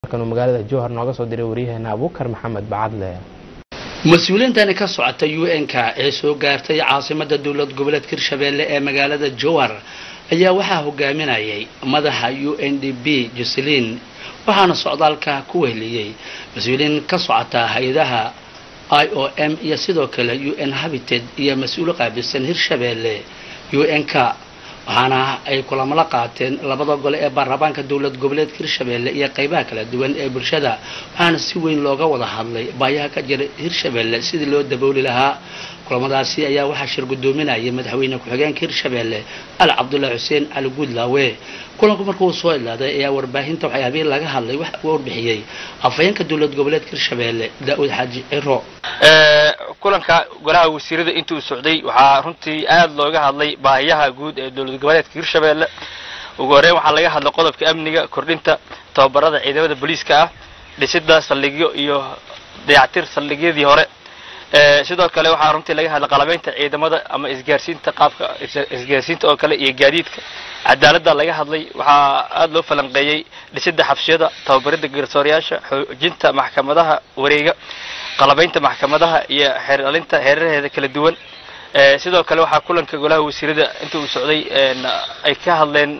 uu magaalada jowhar nooga soo diray waryaheena abuukar maxamed bacadle mas-uuliyiintani ka socota u n-k ee soo gaartay caasimada dowlad goboleedka hirshabeelle ee magaalada jowhar ayaa waxaa hogaaminayay madaxa u n d b joselin waxaana socdaalka ku weheliyey mas-uuliyiin ka socota hay-adaha i o m iyo sidoo kale u n habited iyo mas-uul qaabilsan hirshabeelle u n-k waxaana ay kulamo la qaateen labada gole ee baarlamaanka dowlad goboleedka hirshabeelle iyo qaybaha kala duwan ee bulshada waxaana si weyn looga wada hadlay baayaha ka jira hirshabeelle sidii loo dabooli lahaa kulamadaasi ayaa waxaa shir gudoominayay madaxweyne ku-xigeenka hirshabeelle ali cabdullaahi xuseen cali guudlaawe kulanku markuu soo idlaaday ayaa warbaahinta waxyaabihii laga hadlay waxa uu warbixiyey afhayeenka dowlad goboleedka hirshabeelle daa-uud xaaji ciro kulanka golaha wasiirada intuu socday waxaa runtii aad looga hadlay baahiyaha guud ee dowlad goboleedka hirshabeelle ugu horeyn waxaa laga hadlay qodobka amniga kordhinta tababarada ciidamada booliiska ah dhisida saldhigyo iyo dayactir saldhigyadii hore sidoo kale waxaa runtii laga hadlay qalabeynta ciidamada ama isgaarsiinta qaabka isgaarsiinta oo kale iyo gaadiidka cadaaladda laga hadlay waxaa aada loo falanqeeyey dhisida xabsiyada tababarida garsoorayaasha xoojinta maxkamadaha wareega qalabeynta maxkamadaha iyo xeeralinta heerarheeda kala duwan sidoo kale waxaa kulanka golaha wasiirada inta uu socday ay ka hadleen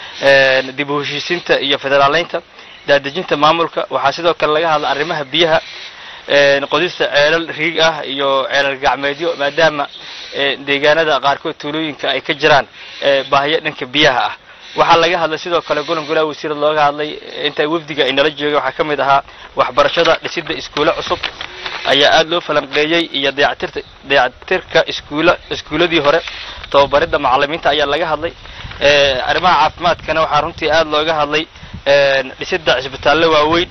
dib u heshiisiinta iyo federaaleynta daadejinta maamulka waxaa sidoo kale laga hadla arrimaha biyaha qodista ceelal riig ah iyo ceelal gacmeedyo maadaama deegaanada qaarkood tuulooyinka ay ka jiraan baahiyo dhanka biyaha ah waxaa laga hadlay sidoo kale golan golaha wasiirada looga hadlay inta wafdiga ay nala joogay waxaa ka mid ahaa waxbarashada dhisida iskuulo cusub ayaa aada loo falanqeeyey iyo dayactirta dayactirka iskuula iskuuladii hore tababaridda macalimiinta ayaa laga hadlay arrimaha caafimaadkana waxaa runtii aada looga hadlay dhisida cisbitaallo waaweyn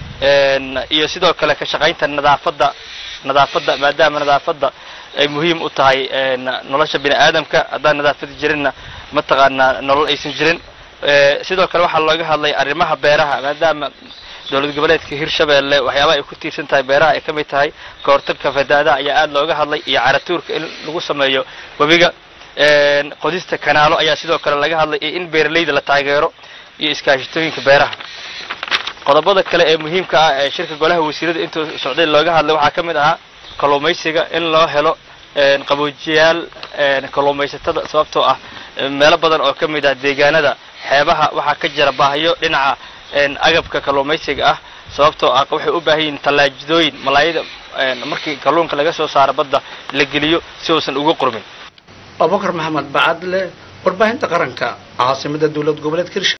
iyo sidoo kale ka shaqaynta nadaafadda nadaafadda maadaama nadaafadda ay muhiim u tahay nolosha bini aadamka haddaan nadaafada jirinna mataqaanaa nolol aysan jirin sidoo kale waxaa looga hadlay arrimaha beeraha maadaama dowlad goboleedka hirshabeelle waxyaabaha ay ku tiirsan tahay beeraha ay ka mid tahay kahortagka fadaadaha ayaa aada looga hadlay iyo caratuurka in lagu sameeyo webiga qodista kanaalo ayaa sidoo kale laga hadlay iyo in beeralayda la taageero iyo iskaashitooyinka beeraha qodobada kale ee muhiimka ah ee shirka golaha wasiirada intuu socday looga hadlay waxaa ka mid ahaa kalluumaysiga in loo helo qaboojiyaal kalluumaysatada sababtoo ah meelo badan oo ka mid ah deegaanada xeebaha waxaa ka jira baahiyo dhinaca agabka kalluumaysiga ah sababtoo ah waxay u baahan yihiin tallaajidooyin malaayada markii kalluunka laga soo saaro badda la geliyo si uusan uga qurmin abubakar maxamed bacadle warbaahinta qaranka caasimada dowlad goboleedka hirsha